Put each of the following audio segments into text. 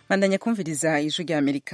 bandanya kumviriza ijwi rya amerika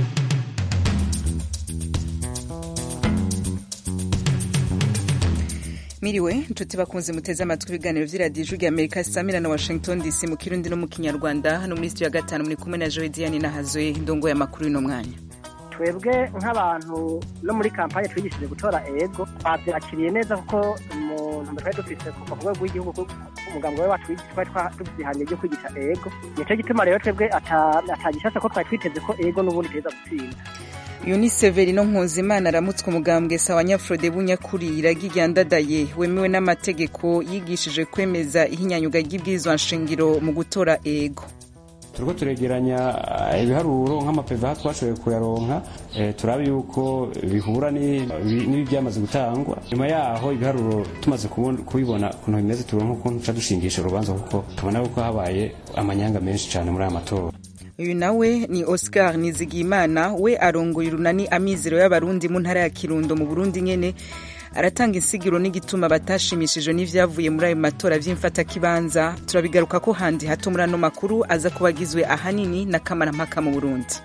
miriwe nshuti bakunze muteze amatwi ibiganiro vy'iradiyo ijwi rya amerika samira na washington dc mu kirundi no mu kinyarwanda hano muri studio ya gatanu muri kumwe na joe diane nahazwe ndongo y'amakuru y'uno mwanya twebwe nk'abantu no muri kampanye twigishije gutora ego twabyakiriye neza kuko umuntu twari dufise kuva ku rwego rw'igihugu umugambi we wacu twari dufite ihangiro ryo kwigisha ego nico gituma rero twebwe atagishasha ko twari twiteze ko ego n'ubundi teza gutsinda uyu ni severino nkuzimana aramutswe umugambwe sawa nyafurode bunyakuri iragi ryandadaye wemewe n'amategeko yigishije kwemeza ihinyanyuga ry'ibwirizwa nshingiro mu gutora ego turiko turegeranya ibiharuro nk'amapeva aho twashoboye kuyaronka turabe yuko bihura n'ibi byamaze gutangwa nyuma yaho ibiharuro tumaze kubibona ukuntu bimeze turonka ukuntu tuca dushingisha urubanza kuko tubona yuko habaye amanyanga menshi cyane muri aya matora uyu nawe ni oscar nizigiyimana we arongoye urunani amizero y'abarundi mu ntara ya kirundo mu burundi nyene aratanga insigiro n'igituma batashimishijwe n'ivyavuye muri ayo matora vy'imfatakibanza turabigaruka ko handi hato muri ano makuru aza kuba agizwe ahanini na kamarampaka mu burundi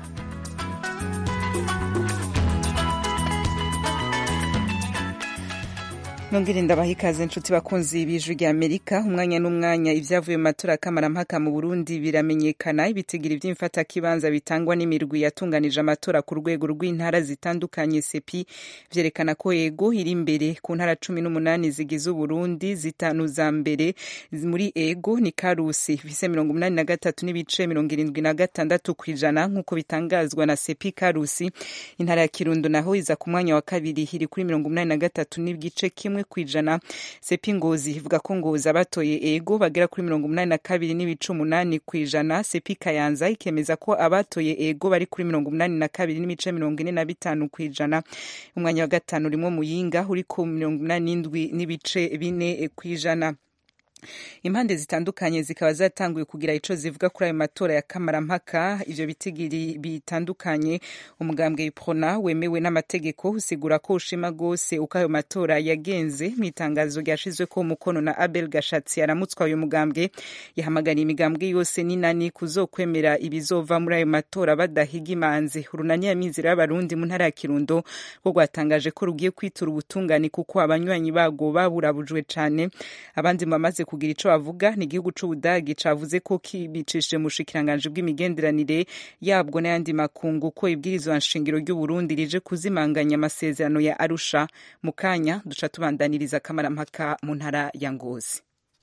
nongere ndabaha ikaze nshuti bakunzi b'ijwi rya amerika umwanya n'umwanya ivyavuye mu matora kamarampaka mu burundi biramenyekana ibitigiri vy'imfatakibanza bitangwa n'imirwi yatunganije amatora ku rwego rw'intara zitandukanye sepi vyerekana ko ego iri imbere ku ntara cumi n'umunani zigize uburundi zitanu za mbere muri ego ni karusi ifise mirongo umunani na gatatu n'ibice mirongo irindwi na gatandatu kw'ijana nk'uko bitangazwa na sepi karusi intara ya kirundo naho iza ku mwanya wa kabiri iri kuri mirongo umunani na gatatu n'igice kimwe kimwe kwijana sepi ngozi ivuga ko ngozi abatoye ego bagera kuri mirongo umunani na kabiri n'ibice umunani kwijana sepi kayanza ikemeza ko abatoye ego bari kuri mirongo umunani na kabiri n'ibice mirongo ine na bitanu kwijana umwanya wa gatanu urimo muyinga uri ku mirongo umunani n'indwi n'ibice bine kwijana impande zitandukanye zikaba zatanguye kugira ico zivuga kuri ayo matora ya kamarampaka ivyo bitigiri bitandukanye umugambwe iprona wemewe n'amategeko usigura ko ushima gose uko ayo matora yagenze mw'itangazo ryashizweko umukono na abel gashatsi aramutswa uyu mugambwe yahamagariye imigambwe yose n'inani kuzokwemera ibizova muri ayo matora badahiga imanzi urunani y'amizero y'abarundi mu ntara ya kirundo rwo rwatangaje ko rugiye kwitura ubutungane kuko abanywanyi bago baburabujwe cane abandi mu bamaze kugira ico bavuga ni igihugu c'ubudagi cavuze ko kibicishije mu bushikiranganji bw'imigenderanire yabwo n'ayandi makungu ko ibwirizwa nshingiro ry'uburundi rije kuzimanganya amasezerano ya arusha mu kanya duca tubandaniriza akamarampaka mu ntara ya ngozi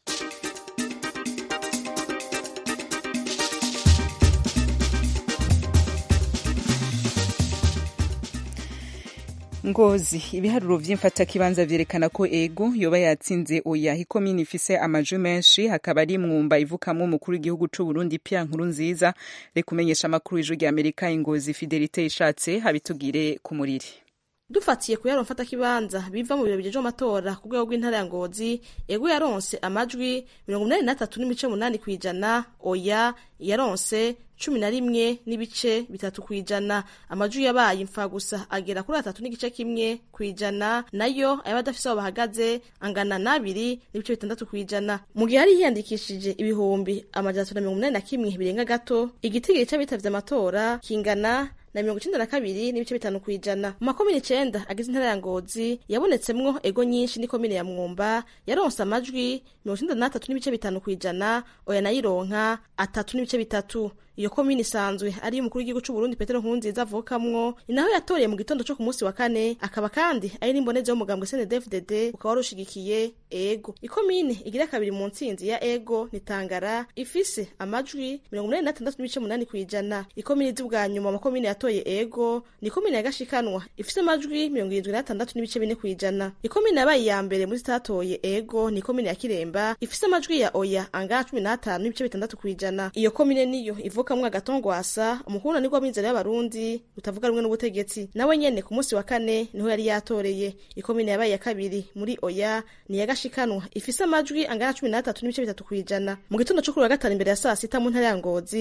ngozi ibiharuro vy'imfatakibanza vyerekana ko ego yoba yatsinze oya ikomini ifise amajwi menshi hakaba ari mwumba ivukamwo umukuru w'igihugu c'uburundi pia nkuru nziza reka umenyesha amakuru y'ijwi rya amerika ingozi fidelite ishatse habitugire ku muriri dufatiye ku yaronfata kibanza biva mu biro bijeje amatora ku rwego rw'intara ya ngozi ego yaronse amajwi mirongo umunani n'atatu n'imice munani kw'ijana oya yaronse cumi na rimwe n'ibice bitatu kw'ijana amajwi yabaye imfa gusa agera kuri atatu n'igice kimwe kw'ijana nayo ayaba adafise aho bahagaze angana n'abiri n'ibice bitandatu kw'ijana mu gihe hari hiyandikishije ibihumbi amajana atatu na mirongo umunani na kimwe birenga gato igitigiri c'abitavye amatora kingana na mirongo icenda na kabiri n'ibice bitanu kw'ijana mu makomine icenda agize intara ya ngozi yabonetsemwo ego nyinshi n'ikomine ya mwumba yaronse amajwi mirongo icenda n'atatu n'ibice bitanu kw'ijana oya nayironka atatu n'ibice bitatu iyo komine isanzwe ari umukuru w'igihugu c'uburundi petero nkurunziza avukamwo ni naho yatoreye mu gitondo co ku munsi wa kane akaba kandi ari n'imbonezi y'umugambwe snedfdd ukaba wari ushigikiye ego ikomine igira kabiri mu ntsinzi ya ego ni tangara ifise amajwi mirongo umunani n'atandatu n'ibice munani kw'ijana ikomine izi bwa nyuma amakomine yatoye ego ni ikomine ya gashikanwa ifise amajwi mirongo irindwi n'atandatu n'ibice bine kw'ijana ikomine yabaye iya mbere muri zitatoye ego ni ikomine ya kiremba ifise amajwi ya oya angana cumi n'atanu n'ibice bitandatu kw'ijana iyo komine niyo ivuka kamwe agatongwasa umukuru nibwo w'inzira y'abarundi utavuga rumwe n'ubutegetsi nawe nyene ku munsi wa kane niho yari yatoreye ikomine yabaye ya kabiri muri oya ni ya gashikanwa ifise amajwi angana cumi n'atatu n'ibice bitatu kw'ijana mu gitondo co kuri wa gatanu imbere ya saa sita mu ntara ya ngozi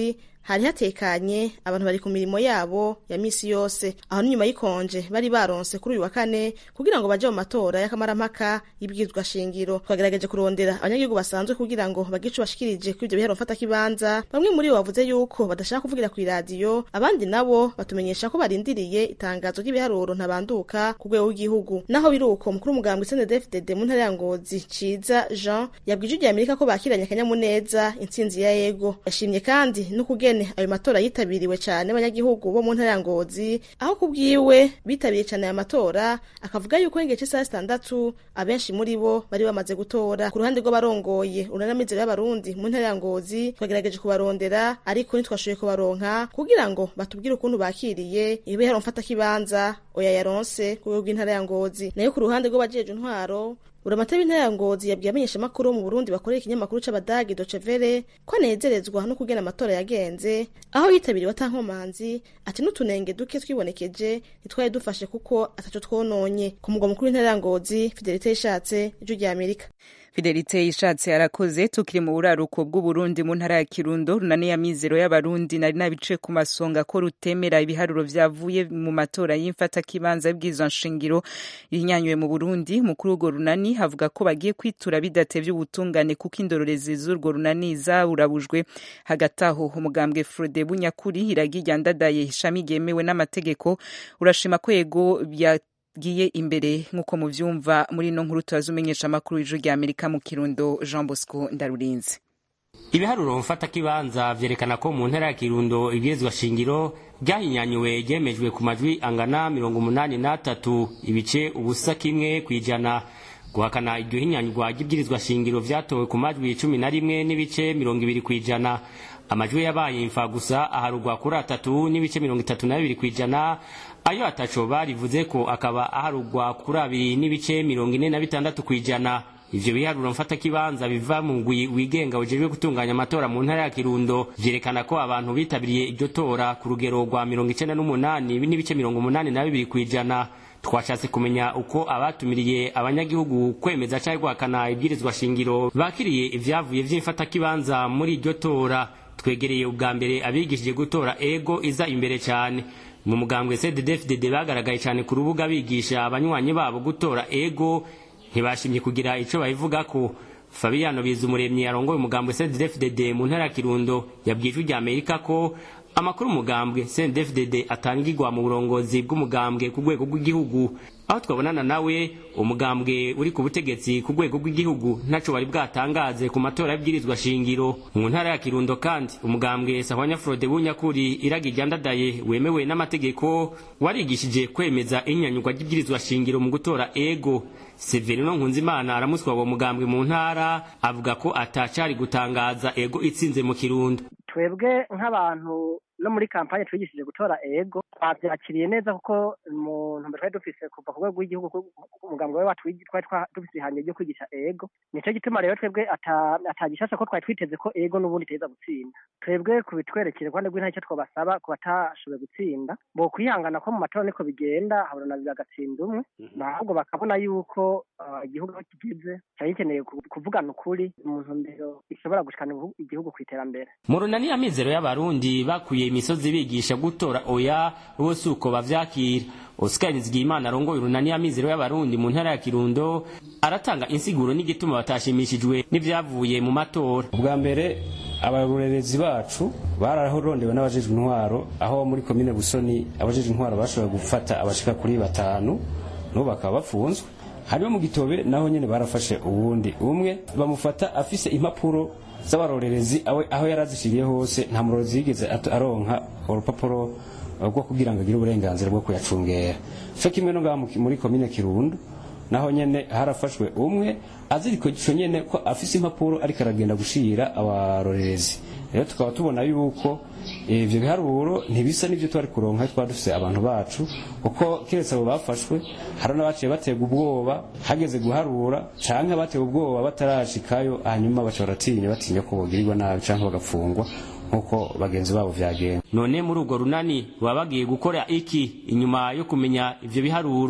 hari hatekanye abantu bari ku mirimo yabo ya misi yose aho n'inyuma y'ikonje bari baronse kuri uyu wa kane kugira ngo baje mu matora y'akamarampaka y'ibwirizwa shingiro twagerageje kurondera abanyagihugu basanzwe kugira ngo bagire ico bashikirije kuri ivyo biharo mfatakibanza bamwe muri bo bavuze yuko badashaka kuvugira kw'iradiyo abandi nabo batumenyesha ko barindiriye itangazo ry'ibiharuro ntabanduka ku rwego rw'igihugu naho biri uko mukuru w'umugambwe CNDD-FDD mu ntara ya Ngozi Ciza Jean yabwije ijya Amerika ko bakiranye akanyamuneza intsinzi ya yego yashimye kandi n'ukugene ayo matora yitabiriwe cyane abanyagihugu bo mu ntara ya Ngozi aho kubwiwe bitabiriye cyane aya matora akavuga yuko igihe cy'isaha zitandatu abenshi muri bo bari bamaze gutora ku ruhande rw'abarongoye urunamizero y'abarundi mu ntara ya Ngozi twagerageje kubarondera ariko ntitwashoboye kubaronka kugira ngo batubwire ukuntu bakiriye ibihero mfatakibanza oya yaronse ku rwego rw'intara ya Ngozi nayo ku ruhande rw'abajeje intwaro Buramatari w'intara ya Ngozi yabwiye abamenyeshamakuru bo mu Burundi bakorera ikinyamakuru c'Abadagi Deutsche Welle ko anezerezwa no kugena amatora yagenze aho yitabiriwe atankomanzi ati n'utunenge duke twibonekeje ntitwari dufashe kuko ataco twononye ku mugwa mukuru w'intara ya Ngozi Fidelite Ishatse ijwi rya Amerika Fidelite ishatse arakoze tukiri mu buraruko bw'Uburundi mu ntara ya Kirundo runani ya mizero y'abarundi nari nabice ku masonga ko rutemera ibiharuro vyavuye mu matora y'imfata kibanza y'ibwirizwa nshingiro rinyanywe mu Burundi mukuru w'urwo runani havuga ko bagiye kwitura bidatevye ubutungane kuko indorerezi z'urwo runani zaburabujwe hagati aho umugambwe Frode Bunyakuri iragi ryandadaye ishami ryemewe n'amategeko urashima ko yego bya giye imbere nk'uko muvyumva muri ino nkuru turazumenyesha amakuru y'ijuru rya Amerika mu Kirundo Jean Bosco Ndarurinze ibiharuro mfata kibanza vyerekana ko mu ntara ya Kirundo ibwirizwa shingiro ryahinyanyuwe ryemejwe ku majwi angana mirongo umunani n'atatu ibice ubusa kimwe kwijana guhakana iryo hinyanyurwa ry'ibwirizwa shingiro vyatowe ku majwi cumi na rimwe n'ibice mirongo ibiri kwijana amajwi yabaye imfa gusa aharugwa kuri atatu n'ibice mirongo itatu na bibiri kwijana ayo ataco barivuze ko akaba aharugwa kuri abiri n'ibice mirongo ine na bitandatu kwijana ivyo biharuro mfata kibanza biva mu ngwi wigenga ujejwe gutunganya amatora mu ntara ya Kirundo vyerekana ko abantu bitabiriye iryo tora ku rugero rwa mirongo icenda n'umunani n'ibice mirongo umunani na bibiri kwijana twashatse kumenya uko abatumiriye abanyagihugu kwemeza cyangwa guhakana ibwirizwa shingiro bakiriye ivyavuye vy'imfatakibanza muri iryo tora twegereye ubwa mbere abigishije gutora ego iza imbere cyane mu mugambwe CDD-FDD bagaragaye cyane ku rubuga bigisha abanywanyi babo gutora ego ntibashimye kugira ico babivuga ko Fabiano Bizumuremyi arongoye umugambwe CDD-FDD mu ntara ya Kirundo yabwije rya Amerika ko amakuru umugambwe CNDD-FDD atangirwa mu burongozi bw'umugambwe ku rwego rw'igihugu aho twabonana nawe umugambwe uri ku butegetsi ku rwego rw'igihugu ntaco bari bwatangaze ku matora y'ibwirizwa shingiro mu ntara ya Kirundo kandi umugambwe Sahwanya Frode Bunyakuri iragi ryandadaye wemewe n'amategeko warigishije kwemeza inyanyurwa ry'ibwirizwa shingiro mu gutora ego Severino Nkunzimana aramuswa uwo mugambwe mu ntara avuga ko atacari gutangaza ego itsinze mu Kirundo twebwe nk'abantu no muri kampanye twigishije gutora ego twabyakiriye neza kuko mu ntumbero twari dufise kuva ku rwego rw'igihugu umugambwe we wacu twari dufise ihangiro ryo kwigisha ego nico gituma rero twebwe atagishasha ko twari twiteze ko ego n'ubundi iteza gutsinda twebwe kubitwerekere kuruhande rw'intara icyo twabasaba ku batashoboye gutsinda bo kwihangana ko mu matora niko bigenda habona bagatsinda umwe ahubwo bakabona yuko igihugu aho kigeze cyari gikeneye kuvugana ukuri mu ntumbero ishobora gushikana igihugu ku iterambere mu runani ya mizero y'abarundi bakuye imisozi bigisha gutora oya bose uko bavyakira Oscar Nizigiyimana arongoye urunani ya mizero y'abarundi mu ntara ya Kirundo aratanga insiguro n'igituma batashimishijwe n'ivyavuye mu matora ubwa mbere abarorerezi bacu bararondewe n'abajejwe intwaro aho muri komine Busoni abajejwe intwaro bashoboye gufata abashika kuri batanu n'ubu bakaba bafunzwe hariho mu gitobe naho nyene barafashe uwundi umwe bamufata afise impapuro z'abarorerezi aho yarazishiriye hose nta murorezi yigeze aronka urupapuro rwo kugira ngo agire uburenganzira bwo kuyacungera cyo kimwe no ngaha muri komine Kirundo naho nyene harafashwe umwe aziriko ico nyene ko afise impapuro ariko aragenda gushira abarorerezi rero tukaba tubona yuko ivyo biharuro ntibisa n'ivyo twari kuronka twari dufise abantu bacu kuko kiretse abo bafashwe hari n'abaciye batega ubwoba hageze guharura canke abatewe ubwoba batarashikayo hanyuma baca baratinya batinya ko bogirirwa nabi canke bagapfungwa nk'uko bagenzi babo vyagenda none muri urwo runani baba bagiye gukora iki inyuma yo kumenya ivyo biharuro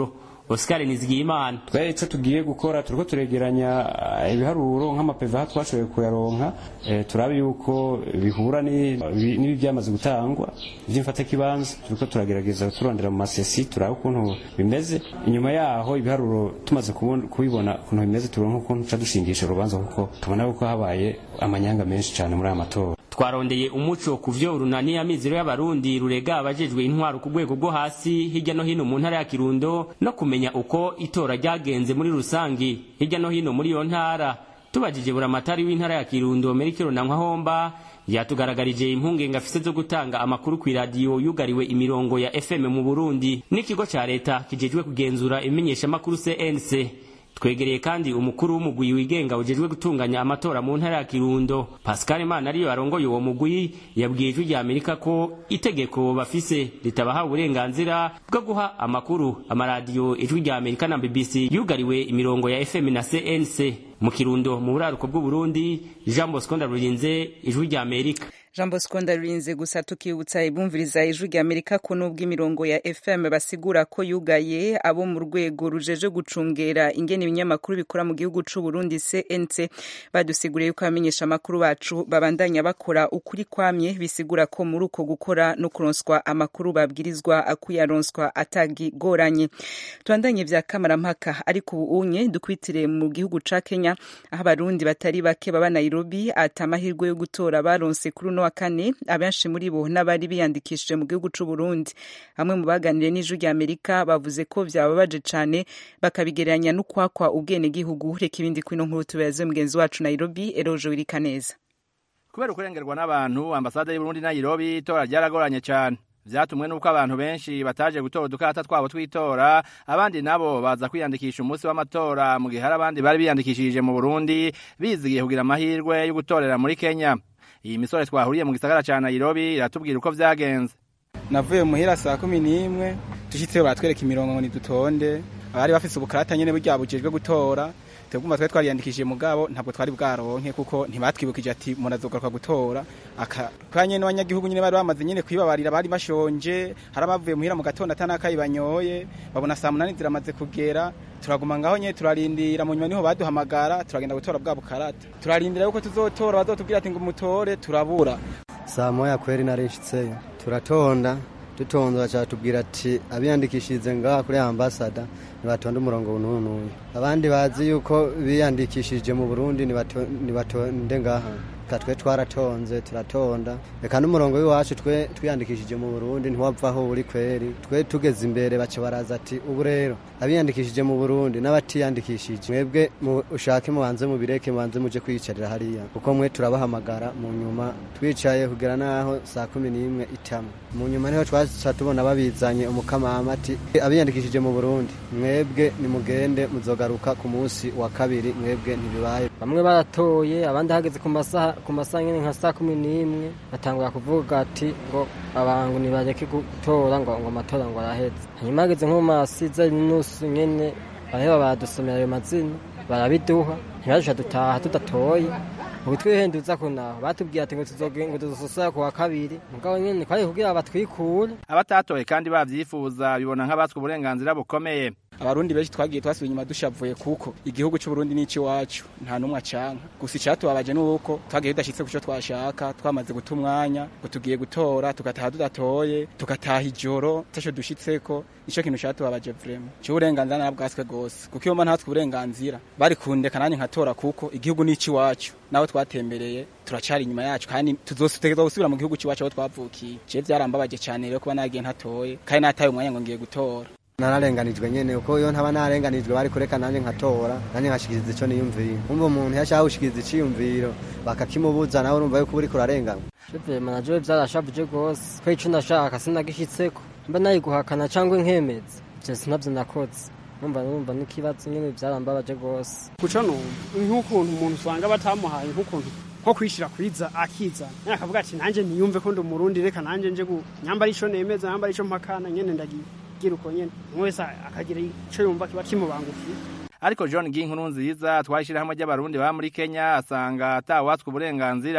Oscar Nizigiyimana twe ico tugiye gukora turiko turegeranya eh, ibiharuro nk'amapeva aho twashoboye kuyaronka eh, turabe yuko bihura ni- bi- n'ibi byamaze gutangwa ivy'imfata kibanza turiko turagerageza turondera mu masesi turabe ukuntu bimeze inyuma yaho ibiharuro tumaze kubon- kubibona ukuntu bimeze turonka ukuntu tuca dushingisha urubanza kuko tubona yuko habaye amanyanga menshi cyane muri aya matora twarondeye umuco ku vyo urunani y'amizero y'abarundi rurega abajejwe intwaro ku rwego rwo hasi hirya no hino mu ntara ya kirundo no kumenya uko itora ryagenze muri rusangi hirya no hino muri iyo ntara tubajije buramatari w'intara ya kirundo merikiro na nkahomba yatugaragarije impungenge afise zo gutanga amakuru ku iradiyo yugariwe imirongo ya fm mu burundi n'ikigo ca leta kijejwe kugenzura imenyeshamakuru cnc twegereye kandi umukuru w'umugwi wigenga ujejwe gutunganya amatora mu ntara ya kirundo pascal imana ariyo arongoye uwo mugwi yabwiye ijwi rya amerika ko itegeko bafise ritabaha uburenganzira bwo guha amakuru amaradiyo ijwi rya amerika na bbc yugariwe imirongo ya fm na cnc mu kirundo mu buraruko bw'uburundi jean bosco ndarurinze ijwi rya amerika jean bosco ndarurinze gusa tukibutsa ibumviriza ijwi rya amerika ko nubwo imirongo ya fm basigura ko yugaye abo mu rwego rujeje gucungera ingene ibinyamakuru bikora mu gihugu c'u burundi cnc badusiguriye yuko abamenyesha amakuru bacu babandanya bakora ukuri kwamye bisigura ko muri uko gukora no kuronswa amakuru babwirizwa kuyaronswa atagigoranye tubandanye vya kamarampaka ariko ubu unye dukwitire mu gihugu ca kenya aho abarundi batari bake baba nairobi ata amahirwe yo gutora baronse kuri uno wa kane abenshi muri bo n'abari biyandikishije mu gihugu c'u Burundi bamwe mu baganiriye n'ijwi rya Amerika bavuze ko vyababaje cane bakabigereranya n'ukwakwa ubwene gihugu reka ibindi kwino nkuru tubaze mugenzi wacu Nairobi Eroje Wirikaneza kubera ukurengerwa n'abantu ambasade y'uburundi nairobi itora ryaragoranye cyane vyatumwe n'uko abantu benshi bataje gutora udukata twabo tw'itora abandi nabo baza kwiyandikisha umunsi w'amatora mu gihe hari abandi bari biyandikishije mu burundi bizigiye kugira amahirwe yo gutorera muri kenya iyi misore twahuriye mu gisagara ca nairobi iratubwira uko vyagenze navuye muhira saa kumi n'imwe dushitseyo baratwereka imirongo ngo nidutonde abari bafise ubukarata nyene burya bujejwe gutora twebwe twari twariyandikishije mugabo ntabwo twari bwaronke kuko ntibatwibukije ati murazogaruka gutora aka kanye n'abanyagihugu nyene bari bamaze nyene kwibabarira bari bashonje hari abavuye muhira mu gatondo atanakayi banyoye babona saa munani ziramaze kugera turaguma ngaho nyene turarindira mu nyuma niho baduhamagara turagenda gutora bwa bukarata turarindira yuko tuzotora bazotubwira ati ngo mutore turabura saa moya kweri narinshitseyo turatonda dutonda baca tubwira ati abiyandikishirize ngaha kuri ambasada nibatonde umurongo n'uyu n'uyu abandi bazi yuko biyandikishije mu burundi nibatonde ngaha reka twe twaratonze turatonda reka n'umurongo w'iwacu twe twiyandikishije mu burundi ntiwavaho uri kweri twe tugeze imbere baca baraza ati ubu rero abiyandikishije mu burundi n'abatiyandikishije mwebwe ushake mubanze mubireke mubanze muje kwiyicarira hariya kuko mwe turabahamagara mu nyuma twicaye kugera n'aho saa kumi n'imwe itama mu nyuma niho twaca tubona babizanye umukamama ati abiyandikishije mu burundi mwebwe nimugende muzogaruka ku munsi wa kabiri mwebwe ntibibaye bamwe baratoye abandi hageze ku masaha ku masaha nyine nka saa kumi n'imwe batangura kuvuga ati ngo abantu nibareke gutora ngo ngo amatora ngo araheze hanyuma hageze nko mu masiza n'inusu nyene baraheba baradusomera ayo mazina barabiduha ntibadusha dutaha tudatoye ubu twihenduza ko naho batubwiye ati ngo tuzogenda dususura ku wa kabiri mugabo nyene kwari kugira batwikure abatatoye kandi bavyifuza bibona nk'abatswe uburenganzira bukomeye abarundi benshi twagiye twasubiye inyuma dushavuye kuko igihugu cy'uburundi ni iwacu nta n'umwe acanka gusa icatubabaje ni uko twagiye tudashitse ku cyo twashaka twamaze guta umwanya ngo tugiye gutora tugataha tudatoye tugataha ijoro taco dushitseko ico kintu catubabaje vrema c'uburenganzira nabwaswe gose kuko iyo mba ntatswe uburenganzira bari kundeka nanjye nkatora kuko igihugu ni iwacu naho twatembereye turacari inyuma yacu kandi tuzosutegerezwa gusubira mu gihugu c'iwacu aho twavukiye je vyarambabaje cane rero kuba nagiye ntatoye kandi nataye umwanya ngo ngiye gutora nararenganijwe nyene uko iyo ntaba narenganijwe bari kureka nanje nkatora nanje nkashikiriza ico niyumvira umva umuntu yashaka gushikiriza iciyumviro bakakimubuza nawe urumva yuko uriko urarenganwa vyema najewe vyarashavuje gose ko ico nashaka sinagishitseko mba nayiguhakana cangwa nkemeza ivyo sinavyo nakoze numva numva n'ikibazo nyene vyarambabaje gose kuco numva nk'ukuntu umuntu usanga batamuhaye nk'ukuntu nko kwishira kwiza akizana nyene akavuga ati nanje niyumve ko ndi umurundi reka nanje nje nyambara ico nemeza nyambara ico mpakana nyene ndagiye kugira uko nyene umwe wese akagira ico yumva kiba kimubangukiye ariko john ginkuru nziza twashira hamwe ry'abarundi baba muri kenya asanga atawatswe uburenganzira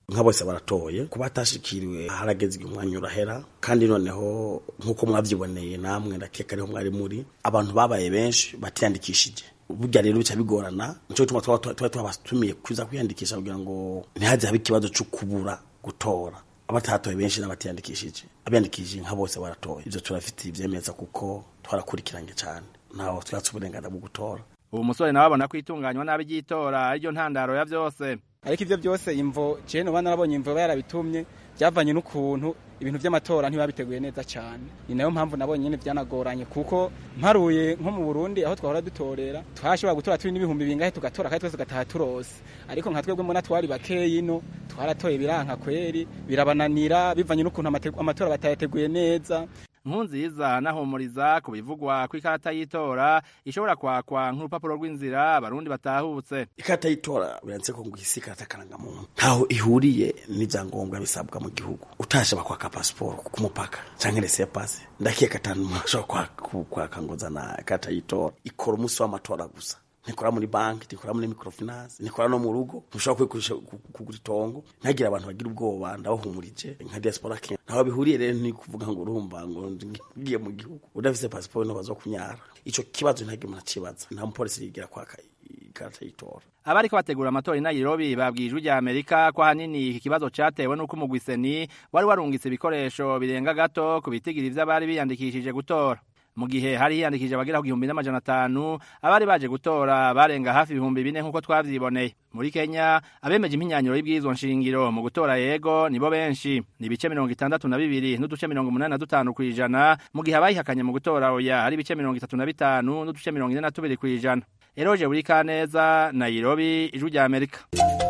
nka bose baratoye kuba atashikiriwe harageze umwanya urahera kandi noneho nk'uko mwabyiboneye namwe ndakeka ariho mwari muri abantu babaye benshi batiyandikishije burya rero bica bigorana nico gituma tuba twabatumiye kuza kwiyandikisha kugira ngo ntihaze habe ikibazo cyo kubura gutora abatatoye benshi n'abatiyandikishije abiyandikishije nka bose baratoye ivyo turafitiye ivyemeza kuko twarakurikiranye cyane ntaho twatse uburenganzira bwo gutora ubu musore nawe abona ko itunganywa nabi ry'itora ariryo ntandaro ya vyose ariko ivyo byose imvo je noba narabonye imvo yarabitumye byavanye n'ukuntu ibintu by'amatora ntibabiteguye neza cyane ni nayo mpamvu nabonye nyene byanagoranye kuko mparuye nko mu Burundi aho twahora dutorera twashobora gutora turi n'ibihumbi bingahe tugatora kandi twese tugataha turose ariko nka twebwe mbona twari bakeyi ino twaratoye biranka kweri birabananira bivanye n'ukuntu amatora batayateguye neza nkunziza nahumuriza ku bivugwa ko ikarata y'itora ishobora kwakwa nk'urupapuro rw'inzira abarundi batahutse ikarata y'itora biranditse ko ngo isi ikarata karangamuntu ntaho ihuriye n'ibyangombwa bisabwa mu gihugu utashaba kwaka pasiporo ku mupaka canke rese ya pasi ndakeka atanu ashobora kwaka ngo zana ikarata y'itora ikora umunsi w'amatora gusa nikora muri banki nikora muri microfinance nikora no mu rugo ntushobora kwikurisha kugura itongo ntagira abantu bagira ubwoba ndabahumurije nka diaspora Kenya ntaho bihuriye rero ni kuvuga ngo urumva ngo ngiye mu gihugu udafise passport no bazo kunyara ico kibazo ntagira umuntu akibaza nta mupolisi yigira kwaka ikarata y'itora abariko bategura amatora i Nairobi babwije ijwi rya Amerika ko ahanini iki kibazo catewe n'uko umugwiseni wari warungitse ibikoresho birenga gato ku bitigiri vy'abari biyandikishije gutora mu gihe hari hiyandikije abagera ku gihumbi n'amajana atanu abari baje gutora barenga hafi ibihumbi bine nk'uko twavyiboneye muri kenya abemeje impinyanyuro y'ibwirizwa nshingiro mu gutora yego nibo benshi ni ibice mirongo itandatu na bibiri n'uduce mirongo umunani na dutanu kw'ijana mu gihe abayihakanye mu gutora oya hari ibice mirongo itatu na bitanu n'uduce mirongo ine na tubiri kw'ijana eroje buri kaneza nairobi ijwi rya amerika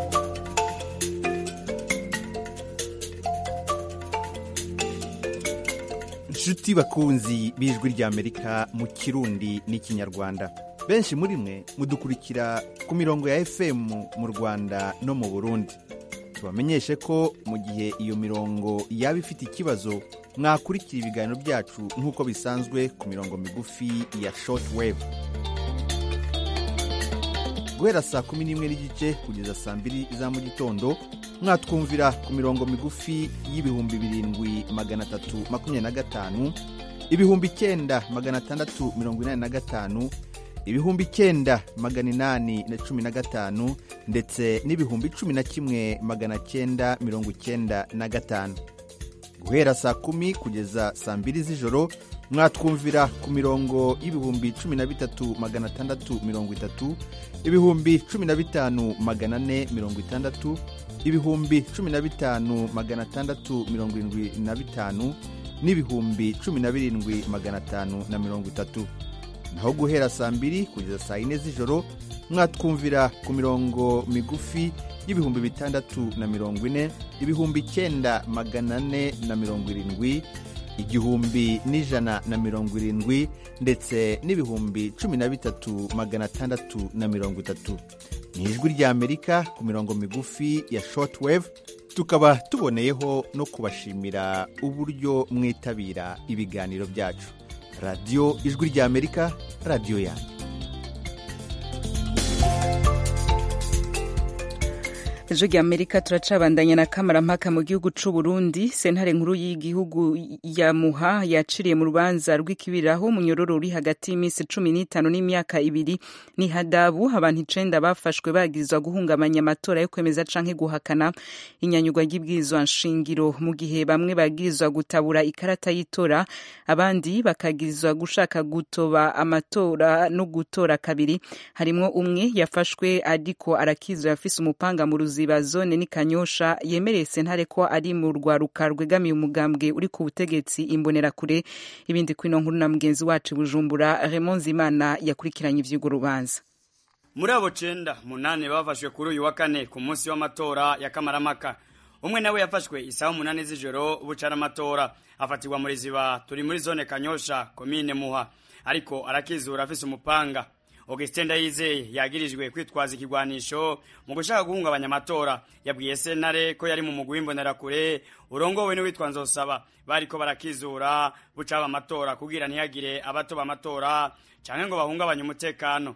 inshuti bakunzi b'ijwi ry'amerika mu kirundi n'ikinyarwanda benshi muri mwe mudukurikira ku mirongo ya fm mu rwanda no mu burundi tubamenyeshe ko mu gihe iyo mirongo yaba ifite ikibazo mwakurikira ibiganiro byacu nk'uko bisanzwe ku mirongo migufi ya shortwave guhera saa kumi n'imwe n'igice kugeza saa mbiri za mu gitondo mwatwumvira ku mirongo migufi y'ibihumbi birindwi magana atatu makumyabiri na gatanu ibihumbi icyenda magana atandatu mirongo inani na gatanu ibihumbi icyenda magana inani na cumi na gatanu ndetse n'ibihumbi cumi na kimwe magana cyenda mirongo icyenda na gatanu guhera saa kumi kugeza saa mbiri z'ijoro mwatwumvira ku mirongo y'ibihumbi cumi na bitatu magana atandatu mirongo itatu ibihumbi cumi na bitanu magana ane mirongo itandatu ibihumbi cumi na bitanu magana atandatu mirongo irindwi na bitanu n'ibihumbi cumi na birindwi magana atanu na mirongo itatu naho guhera saa mbiri kugeza saa yine z'ijoro mwatwumvira ku mirongo migufi y'ibihumbi bitandatu na mirongo ine ibihumbi icyenda magana ane na mirongo irindwi igihumbi n'ijana na mirongo irindwi ndetse n'ibihumbi cumi na bitatu magana atandatu na mirongo itatu ni ijwi ry'amerika ku mirongo migufi ya shortwave tukaba tuboneyeho no kubashimira uburyo mwitabira ibiganiro byacu radiyo ijwi ry'amerika radiyo yanyu ejo rya amerika turacabandanya na kamarampaka mu gihugu c'u Burundi sentare nkuru y'igihugu ya muha yaciriye mu rubanza rw'ikibiraho umunyororo uri hagati y'iminsi cumi n'itanu n'imyaka ibiri n'ihadabu abantu icenda bafashwe bagirizwa guhungabanya amatora yo kwemeza canke guhakana inyanyugwa ry'ibwirizwa nshingiro mu gihe bamwe bagirizwa gutabura ikarata y'itora abandi bakagirizwa gushaka gutoba amatora no gutora kabiri harimwo umwe yafashwe ariko arakizwa afise umupanga mu ruzi ba zone ni kanyosha yemereye sentare ko ari mu rwaruka rwegamiye umugambwe uri ku butegetsi imbonerakure ibindi kwino nkuru na mugenzi wacu bujumbura Raymond Zimana yakurikiranye ivy'urwo rubanza muri abo cenda munane bafashwe kuri uyu wa kane ku munsi w'amatora ya kamaramaka umwe nawe yafashwe isaha umunani z'ijoro bucara amatora afatirwa muri ziba turi muri zone kanyosha komine muha ariko arakizura afise umupanga Augustin Ndayizeye yagirijwe kwitwaza ikigwanisho mu gushaka guhungabanya amatora yabwiye sentare ko yari mu mugwi w'imbonerakure urongowe n'uwitwa Nzosaba bariko barakizura bucaba amatora kugira ntihagire abatoba amatora canke ngo bahungabanye umutekano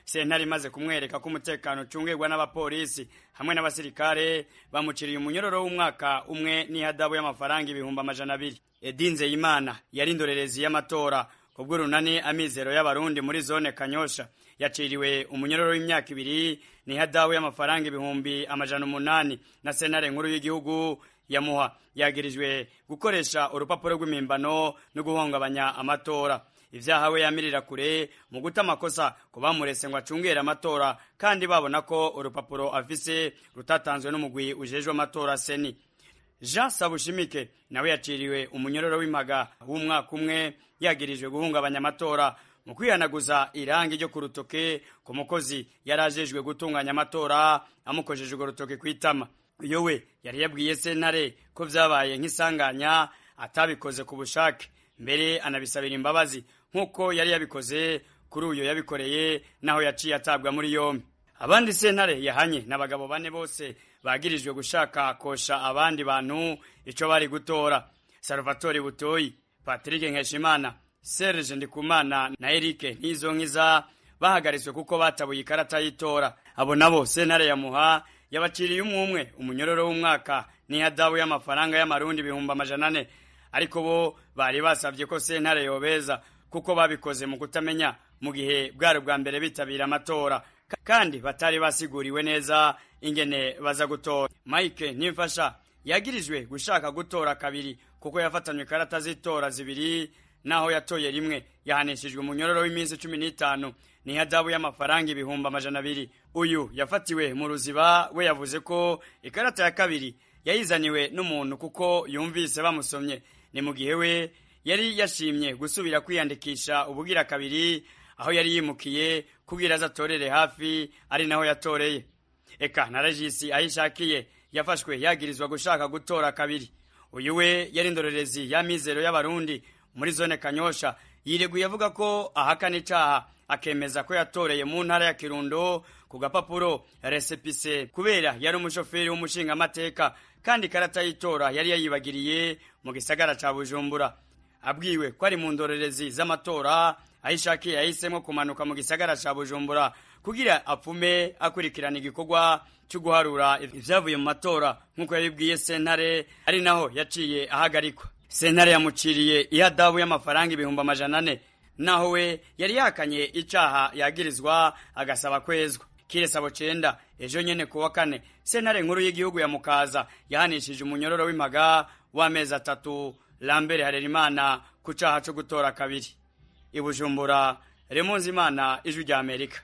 sentare imaze kumwereka ko umutekano ucungirwa n'abapolisi hamwe n'abasirikare bamuciriye umunyororo w'umwaka umwe n'ihadabu y'amafaranga ibihumbi amajana abiri edinze yimana yari indorerezi y'amatora ku bw'urunani amizero y'abarundi muri zone kanyosha yaciriwe umunyororo w'imyaka ibiri n'ihadabu y'amafaranga ibihumbi amajana umunani na sentare nkuru y'igihugu yamuha yagirijwe gukoresha urupapuro rw'imimbano no guhungabanya amatora ivyaha we yamirira kure mu guta amakosa ku bamurese ngo acungere amatora kandi babona ko urupapuro afise rutatanzwe n'umugwi ujejwe amatora seni jean sabushimike nawe yaciriwe umunyororo w'impaga w'umwaka umwe yagirijwe guhungabanya amatora mu kwihanaguza irangi ryo ku rutoke ku mukozi yari ajejwe gutunganya amatora amukojeje urwo rutoke kw'itama iyo we yari yabwiye sentare ko vyabaye nk'isanganya atabikoze ku bushake mbere anabisabira imbabazi nk'uko yari yabikoze kuri uyo yabikoreye naho yaciye atabwa muri yombi abandi sentare yahanye n'abagabo bane bose bagirijwe gushaka kosha abandi bantu ico bari gutora salvatore butoyi patrick nkeshimana serge ndikumana na erike ntizonkiza bahagaritswe kuko batabuye ikarata y'itora abo nabo sentare yamuha yabaciriye umwe umwe umunyororo w'umwaka n'ihadabu y'amafaranga y'amarundi ibihumbi amajana ane ariko bo bari basabye ko sentare yobeza kuko babikoze mu kutamenya mu gihe bwari bwa mbere bitabira amatora kandi batari basiguriwe neza ingene baza gutora mike nimfasha yagirijwe gushaka gutora kabiri kuko yafatanywe ikarata z'itora zibiri naho yatoye rimwe yahanishijwe umunyororo w'iminsi cumi n'itanu n'ihadabu y'amafaranga ibihumbi amajana abiri uyu yafatiwe mu ruziba we yavuze ko ikarata ya kabiri yayizaniwe n'umuntu kuko yumvise bamusomye ni mu gihe we yari yashimye gusubira kwiyandikisha ubugira kabiri aho yari yimukiye kubwira aza atorere hafi ari naho yatoreye eka na regisi ayishakiye yafashwe yagirizwa gushaka gutora kabiri uyu we yari indorerezi ya mizero y'abarundi muri zone kanyosha yireguye avuga ko ahakana icaha akemeza ko yatoreye mu ntara ya kirundo ku gapapuro resepise kubera yari umushoferi w'umushingamateka kandi ikarata y'itora yari yayibagiriye mu gisagara ca bujumbura abwiwe ko ari mu ndorerezi z'amatora aho ishakiye yahisemo kumanuka mu gisagara ca bujumbura kugira apfume akurikirana igikorwa cyo guharura ivyavuye mu matora nk'uko yabibwiye sentare ari naho yaciye ahagarikwa sentare yamuciriye ihadabu y'amafaranga ibihumbi amajana ane naho we yari yakanye icaha yagirizwa agasaba kwezwa kiresabo cenda ejo nyene ku wa kane sentare nkuru y'igihugu ya mukaza yahanishije umunyororo w'impaga w'amezi atatu lambere harerimana ku caha co gutora kabiri ibujumbura remunzi imana ijwi rya amerika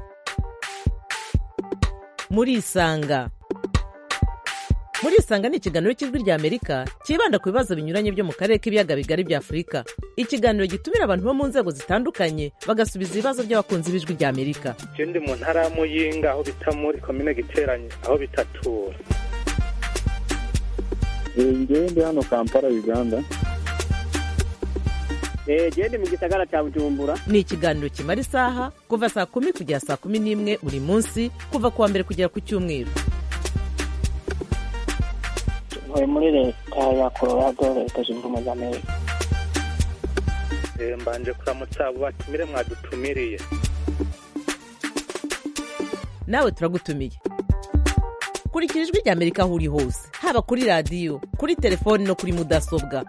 murisanga murisanga ni ikiganiro cy'ijwi rya amerika cyibanda ku bibazo binyuranye byo mu karere k'ibiyaga bigari bya afurika ikiganiro gitumira abantu bo mu nzego zitandukanye bagasubiza ibibazo by'abakunzi b'ijwi rya amerika je ndi mu ntara ya muyinga aho bita muri komine giteranye aho bitatura ngewe ndi hano kampala uganda gende mu gisagara cya bujumbura ni ikiganiro kimara isaha kuva saa kumi kugera saa kumi n'imwe buri munsi kuva ku wa mbere kugera ku cyumweru ntuye muri leta ya colorado leta zunze ubumwe za amerika mbanje kuramutsa abo batumire mwadutumiriye nawe turagutumiye kurikira ijwi rya amerika aho uri hose haba kuri radiyo kuri telefoni no kuri mudasobwa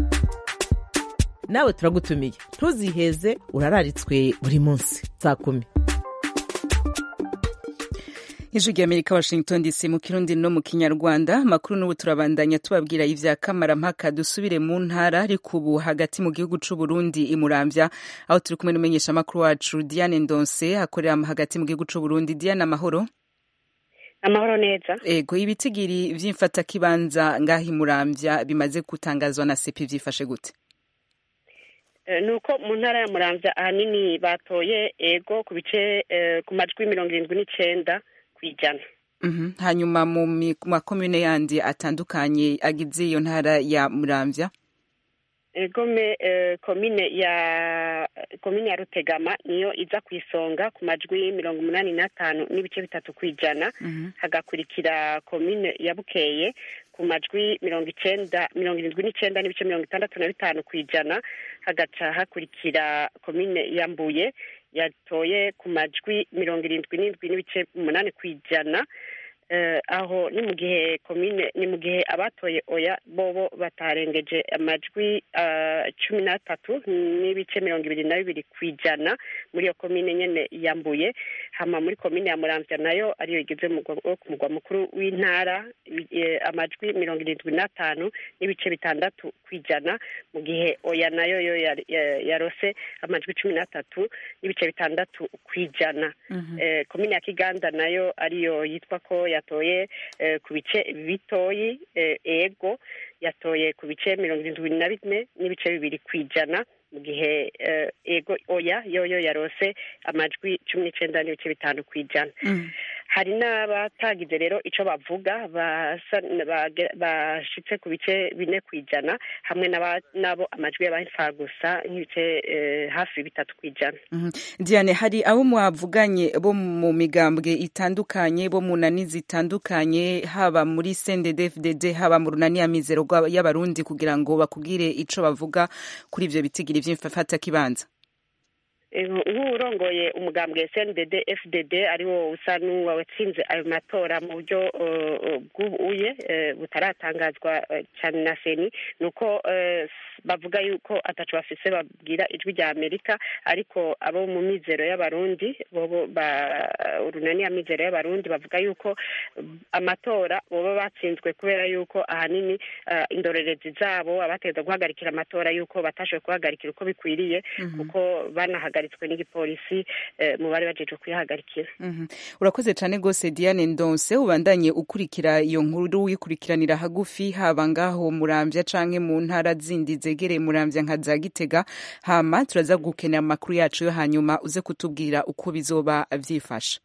nawe turagutumiye ntuziheze urararitswe buri munsi saa kumi ijwi rya amerika washington dc mu kirundi no mu kinyarwanda amakuru n'ubu turabandanya tubabwira ivya kamarampaka dusubire mu ntara ariko ubu hagati mu gihugu c'u burundi imurambya aho turi kumwe n'umumenyesha amakuru wacu diane ndonse akorera hagati mu gihugu c'u burundi diane amahoro amahoro neza ego ibitigiri vy'imfatakibanza ngaho imurambya bimaze gutangazwa na sepi vyifashe gute nuko mu ntara ya muramvya ahanini batoye ego ku bice ku majwi mirongo irindwi n'icenda kw'ijana hanyuma mu makomune yandi atandukanye agize iyo ntara ya muramvya egome komine ya komine ya rutegama niyo iza ku isonga ku majwi mirongo umunani n'atanu n'ibice bitatu kw'ijana hagakurikira komine ya bukeye ku majwi mirongo icenda mirongo irindwi n'icenda n'ibice mirongo itandatu na bitanu kw'ijana hagaca hakurikira komine ya mbuye yatoye ku majwi mirongo irindwi n'indwi n'ibice umunani ku ijana eh, aho ni mu gihe komine ni mu gihe abatoye oya bobo batarengeje amajwi ah, cumi n'atatu n'ibice mirongo ibiri na bibiri ku ijana muri iyo komine nyene yambuye hama muri komine ya muramvya nayo ariyo igize umugwa- wo ku mugwa mukuru w'intara eh, amajwi mirongo irindwi n'atanu n'ibice bitandatu ku ijana mu gihe oya nayo yo yari- ya- yarose amajwi cumi n'atatu n'ibice bitandatu ku ijana eh, komine ya kiganda nayo ariyo yitwa ko yatoye eh, ku bice bitoyi eh, ego yatoye ku bice mirongo irindwi na bine n'ibice bibiri ku ijana mu gihe eh, ego oya yoyo yarose amajwi cumi n'icenda n'ibice bitanu ku ijana hari n'abatagize rero ico bavuga basa bage- bashitse ku bice bine ku ijana hamwe n'aba- n'abo amajwi y'abafa gusa nk'ibice eh, hafi bitatu ku ijana Mhm. Diane hari abo mwavuganye bo mu migambwe itandukanye bo mu nani zitandukanye haba muri CNDD-FDD haba mu runani ya mizero rwa- y'abarundi kugira ngo bakubwire ico bavuga kuri ivyo bitigiri vy'imfata kibanza Eh, nk'uwurongoye umugambwe SNDD FDD ariwo usa n'uwatsinze ayo matora mu buryo eh, bw'ubuye eh, butaratangazwa eh, cyane na seni ni uko eh, bavuga yuko ataco bafise babwira ijwi rya amerika ariko abo mu mizero y'abarundi bobo ba urunani ya mizero y'abarundi bavuga yuko mm, amatora boba batsinzwe kubera yuko ahanini eh, indorerezi zabo abategeza guhagarikira amatora yuko batashoboye kuhagarikira uko bikwiriye kuko banahagaritswe n'igipolisi eh, mu bari bajejwe kuyihagarikira Mhm. urakoze cane gose Diane Ndonse ubandanye ukurikira iyo nkuru wikurikiranira hagufi haba ngaho muramvya canke mu ntara zindi zegereye muramvya nka za Gitega hama turaza gukenera amakuru yacu yo hanyuma uze kutubwira uko bizoba vyifashe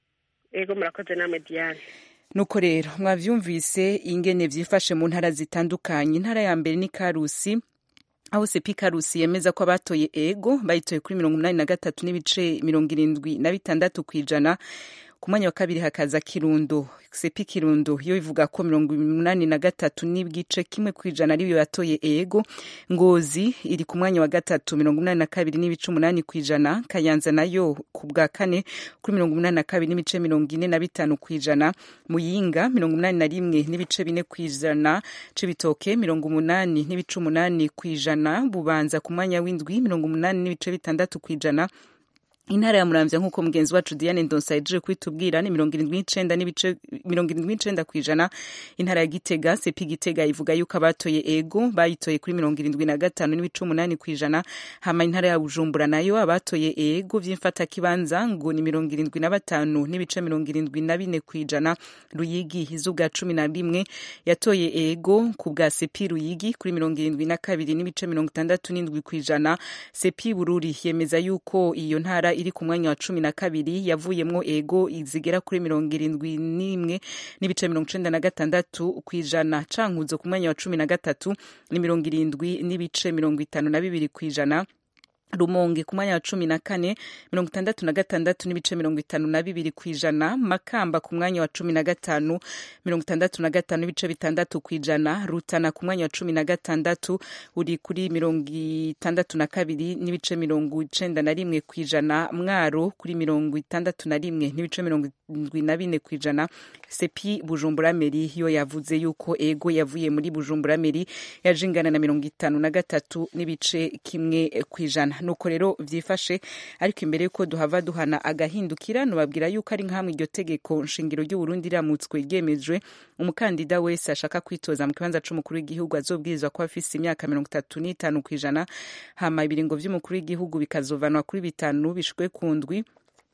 ego murakoze namwe diane nuko rero mwavyumvise ingene vyifashe mu ntara zitandukanye intara ya mbere ni Karusi aho sepi karusi yemeza ko abatoye ego bayitoye kuri mirongo umunani na gatatu n'ibice mirongo irindwi na bitandatu ku ijana ku mwanya wa kabiri hakaza kirundo sepi kirundo yo ivuga ko mirongo umunani na gatatu n'igice kimwe ku ijana ariyo yatoye ego ngozi iri ku mwanya wa gatatu mirongo umunani na kabiri n'ibice umunani ku ijana kayanza nayo ku bwa kane kuri mirongo umunani na kabiri n'ibice mirongo ine na bitanu ku ijana muyinga mirongo umunani na rimwe n'ibice bine ku ijana cibitoke mirongo umunani n'ibice umunani ku ijana bubanza ku mwanya w'indwi mirongo umunani n'ibice bitandatu ku ijana intara ya muramvya nk'uko mugenzi wacu diane ndonsa yaje kwitubwira ni mirongo irindwi n'icenda n'ibice mirongo irindwi n'icenda ku ijana intara ya gitega sepi gitega ivuga yuko abatoye ego bayitoye kuri mirongo irindwi na gatanu n'ibice umunani ku ijana hama intara ya bujumbura nayo abatoye ego vy'imfatakibanza ngo ni mirongo irindwi na batanu n'ibice mirongo irindwi na bine ku ijana ruyigi iz'ubwa cumi na rimwe yatoye ego ku bwa sepi ruyigi kuri mirongo irindwi na kabiri n'ibice mirongo itandatu n'indwi ku ijana sepi bururi yemeza yuko iyo ntara iri ku mwanya wa cumi na kabiri yavuyemwo ego zigera kuri mirongo irindwi n'imwe n'ibice mirongo icenda na gatandatu ku ijana cankuzo ku mwanya wa cumi na gatatu ni mirongo irindwi n'ibice mirongo itanu na bibiri ku ijana rumonge ku mwanya wa cumi na kane mirongo itandatu na gatandatu n'ibice mirongo itanu na bibiri ku ijana makamba ku mwanya wa cumi na gatanu mirongo itandatu na gatanu n'ibice bitandatu ku ijana rutana ku mwanya wa cumi na gatandatu uri kuri mirongo itandatu na kabiri n'ibice mirongo icenda na rimwe ku ijana mwaro kuri mirongo itandatu na rimwe n'ibice mirongo indwi na bine ku ijana sepi bujumbura meri yo yavuze yuko ego yavuye muri bujumbura meri yaje ingana na mirongo itanu na gatatu n'ibice kimwe ku ijana nuko rero vyifashe ariko imbere yuko duhava duhana agahindukira nubabwira yuko ari nkamwe iryo tegeko nshingiro ry'uburundi riramutswe ryemejwe umukandida wese ashaka kwitoza mu kibanza c'umukuru w'igihugu azobwirizwa kuba afise imyaka mirongo itatu n'itanu ku ijana hama ibiringo vy'umukuru w'igihugu bikazovanwa kuri bitanu bishwe ku ndwi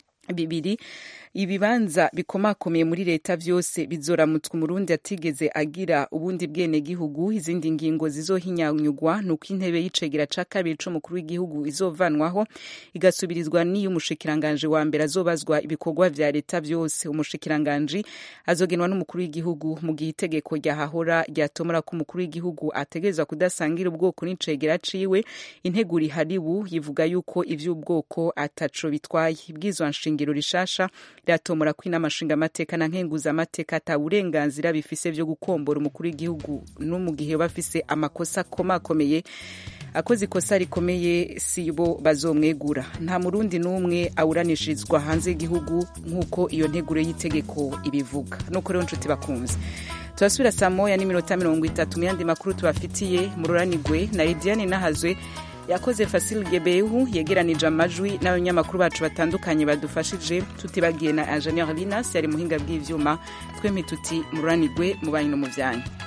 bibiri ibibanza bikomakomeye muri leta vyose bizoramutswa umurundi atigeze agira ubundi bwene gihugu izindi ngingo zizohinyanyugwa nuko intebe y'icegera ca kabiri c'umukuru w'igihugu izovanwaho igasubirizwa n'iyo umushikiranganje wa mbere azobazwa ibikorwa vya leta vyose umushikiranganje azogenwa n'umukuru w'igihugu mu gihe itegeko ryahahora ryatomora ko umukuru w'igihugu ategerezwa kudasangira ubwoko n'icegera ciwe integuro iharibu yivuga yuko ivy'ubwoko ataco bitwaye ibwizwa nshingiro rishasha riratomora ko inama nshingamateka na nkenguzamateka ata burenganzira bifise vyo gukombora umukuru w'igihugu no mu gihe bafise amakosa akomakomeye akoze ikosa rikomeye si bo bazomwegura nta murundi n'umwe awuranishirizwa hanze y'igihugu nk'uko iyo nteguro y'itegeko ibivuga nuko rero nshuti bakunze turasubira saa moya n'iminota mirongo itatu mu yandi makuru tubafitiye mu ruranigwe na lidiane nahazwe yakoze fasil gebehu yegeranije amajwi n'abanyamakuru bacu batandukanye badufashije tutibagiye na ingenieur linas yari muhinga bw'ivyuma twempi tuti mu ruranigwe mu banyu no mu vyanyu